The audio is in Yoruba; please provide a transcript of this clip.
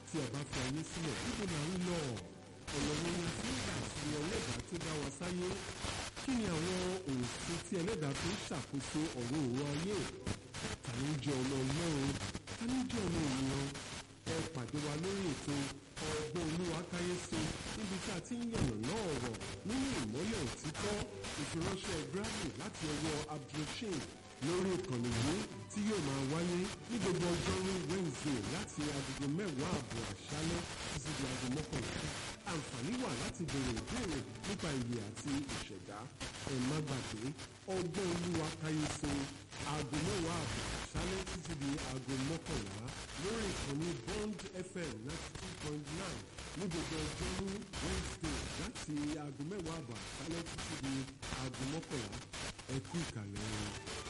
tí a bá fi ayé sílẹ̀ níbo là ń lọ ọ̀nà wo ni a fi ń gbà sí ẹlẹ́dàá tó dá wa sáyé kí ni àwọn òfin tí ẹlẹ́dàá fi ń ṣàkóso ọ̀rọ̀ òwò ayé ta ni ń jẹ́ ọmọ ọlọ́run ta ni ń jẹ́ ọmọ ènìyàn ẹ pàdé wa lórí ètò ọgbọ́n olúwa káyéso níbi tí a ti ń yànnà náà ọ̀rọ̀ nínú ìmọ́lẹ̀ òtítọ́ ìfiránṣẹ́ grammy láti ọwọ́ abdulrasheed lórí ìkànnì yìí tí yóò máa wáyé ní gbogbo ọjọ́rú wednesday láti agogo mẹ́wàá àbọ̀ àṣálẹ́ títí di aago mọ́kànlá àǹfààní wà láti béèrè ìbéèrè nípa ìyè àti ìṣẹ̀dá ẹ má gbàgbé ọgbọ́n olúwa káyéso aago mẹ́wàá àbọ̀ àṣálẹ́ títí di aago mọ́kànlá lórí ìkànnì bond fm ninety two point nine ní gbogbo ọjọ́rú wednesday láti aago mẹ́wàá àbọ̀ àṣálẹ́ títí di aago mọ́kànlá ẹ kú ìkàlẹ̀ wọn.